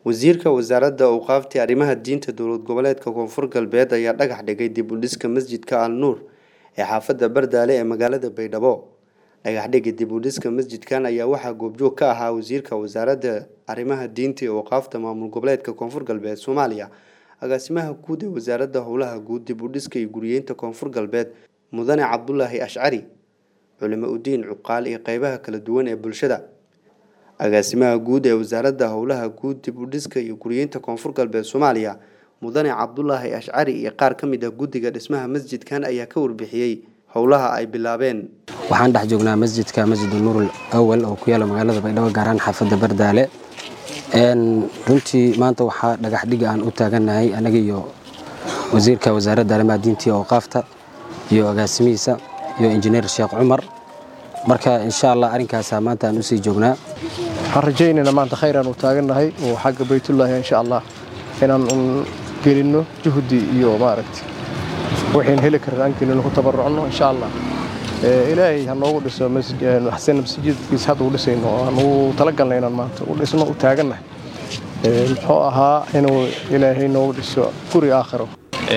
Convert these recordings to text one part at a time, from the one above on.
wasiirka wasaaradda awqaafta arrimaha diinta dowlad goboleedka koonfur galbeed ayaa dhagax dhigay dib u dhiska masjidka al nuur ee xaafadda bardaale ee magaalada baydhabo dhagaxdhiga dib u dhiska masjidkan ayaa waxaa goobjoog ka ahaa wasiirka wasaaradda arrimaha diinta iyo awqaafta maamul goboleedka koonfur galbeed soomaaliya agaasimaha guud ee wasaaradda howlaha guud dib u dhiska iyo guriyeynta koonfur galbeed mudane cabdulaahi ashcari culimo udiin cuqaal iyo qeybaha kala duwan ee bulshada agaasimaha guud ee wasaaradda howlaha guud dib u dhiska iyo guriyeynta koonfur galbeed soomaaliya mudane cabdulaahi ashcari iyo qaar ka mid ah guddiga dhismaha masjidkan ayaa ka warbixiyey howlaha ay bilaabeen waxaan dhex joognaa masjidka masjidu nuurul awal oo ku yaala magaalada baydhabo gaaraan xaafadda bardaale runtii maanta waxaa dhagax dhiga aan u taagannahay anaga iyo wasiirka wasaaradda arrimaha diinta iyo awqaafta iyo agaasimihiisa iyo injineer sheekh cumar marka insha allah arrinkaasaa maanta aan usii joognaa waxaan rajaynaynaa maanta khayraan u taagannahay oo xagga baytullaahi insha allah inaan un gelinno juhdi iyo maaragta waxayn heli karna aan gelino ku tabarucno insha allah ilaahay ha noogu dhiso xasan masjidkiisa hadda u dhisayno oo aan ugu talagalna inaan maanta u dhisno u taagannahay muxuu ahaa inuu ilaahay noogu dhiso guri aakhiro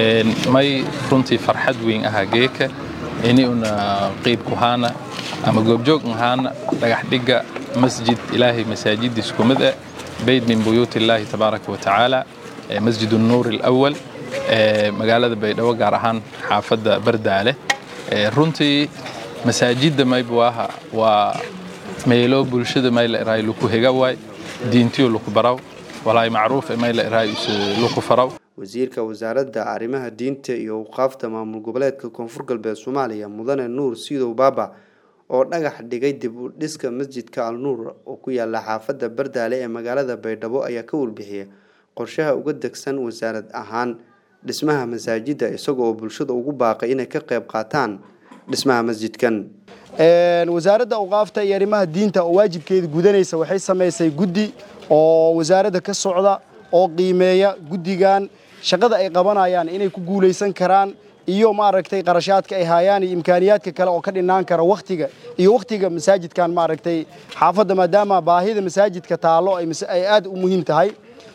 may runtii farxad weyn ahaa geeka ini una qiib ku haana ama goobjoog ahaana dhagax dhigga masjid ilaahay masaajidiis ku mid ah bayd min buyuut illaahi tabaaraka wa tacaala masjid nuur alawal magaalada baydhabo gaar ahaan xaafadda bardaale runtii masaajidda maybuaha waa meelo bulshada mayla iraay luku hega waay diintiyo luku baraw walaay macruuf mayla iraay luku faraw wasiirka wasaaradda arrimaha diinta iyo awqaafta maamul goboleedka koonfur galbeed soomaaliya mudane nuur siidow baaba oo dhagax dhigay dib u dhiska masjidka al nuur oo ku yaala xaafadda bardaale ee magaalada baydhabo ayaa ka warbixiyay qorshaha uga degsan wasaarad ahaan dhismaha masaajidda isaga oo bulshada ugu baaqay inay ka qayb qaataan dhismaha masjidkan wasaaradda awqaafta iyo arrimaha diinta oo waajibkeeda gudanaysa waxay samaysay guddi oo wasaaradda ka socda oo qiimeeya guddigan shaqada ay qabanayaan inay ku guulaysan karaan iyo maaragtay qarashaadka ay haayaan iyo imkaaniyaadka kale oo ka dhinaan kara wakhtiga iyo wakhtiga masaajidkan maaragtay xaafadda maadaama baahida masaajidka taallo ay aad u muhiim tahay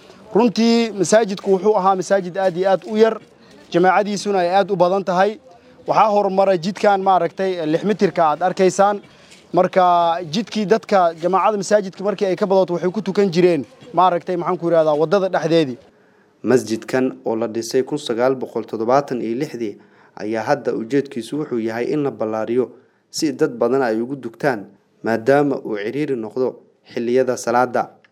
runtii masaajidku wuxuu ahaa masaajid aad iyo aad u yar jamaacadiisuna ay aad u badan tahay waxaa horumaray jidkan maaragtay lix mitirka aad arkaysaan marka jidkii dadka jamaacada masaajidka markii ay ka badato waxay ku tukan jireen maaragtay maxaan ku yidhahdaa waddada dhexdeedii masjidkan oo la dhisay kun sagaal boqol toddobaatan iyo lixdii ayaa hadda ujeedkiisu wuxuu yahay in la ballaariyo si dad badan ay ugu dugtaan maadaama uu cidhiiri noqdo xilliyada salaada